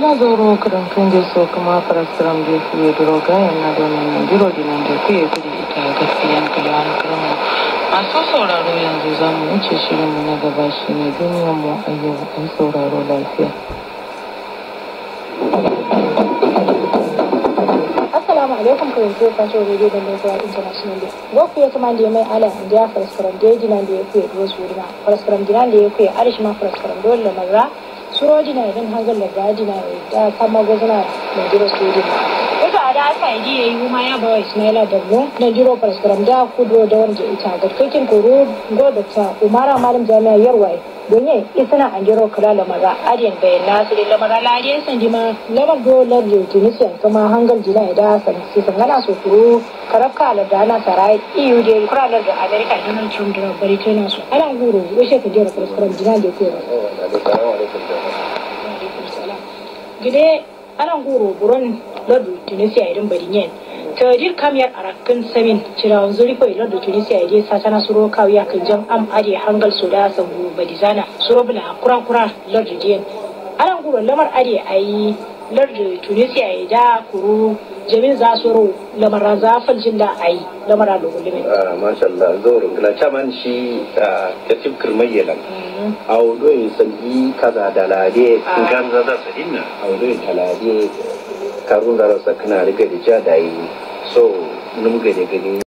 gila zoro kadan tunde so kuma paraskaram de kuye droga yana da nan diro dinan da kuye kudi ita gaskiyan kalawan karama masu sauraro yanzu za mu wuce shirinmu na gaba shi ne duniyarmu a yau an sauraro lafiya assalamu alaikum ko yanzu ka so radio da zuwa international day goku ya kuma da mai ala india faraskaram da dinan da ya kuye do suruna faraskaram dinan da ya kuye arishma faraskaram dole mazra suroji na idan hangar da gadi na da kama gwazna da jiro sojin wata a da aka yi ya yi kuma ya bawa ismaila da mu na jiro faraskaram da kudo da wanda ita ga kakin koro go da ta umara malam jami'a yarwaye don yin isana an jiro kula da maza adiyan bayan nasu da lamara ladiyan san jima lamar dolar da tunisian kuma hangar jina da san si san gana so kuro karafka da dana sarai eu da kuralar da america donald trump da bari tana su ana guro washe ka jira faraskaram jina da ke gide ana guro buron lardu tunisia idan bari yin tajir kamiyar arakan samin cirawan zuri ko ilar da tunisia ya sa sana suro kawiya kan jam am ade hangal so da sangu badizana suro bula kura kura lardu diyan ana guro lamar ade ayi lardu tunisia ya da kuru jamin za suro lamar za faljin da ayi lamar da gulumin masha Allah zaurin gila caman shi ta tip kirmayyalan audoyin sanyi kaza da lade kan zaza su dinna audoyin talade karun da rasa kana riga da ja da yi so numga da gani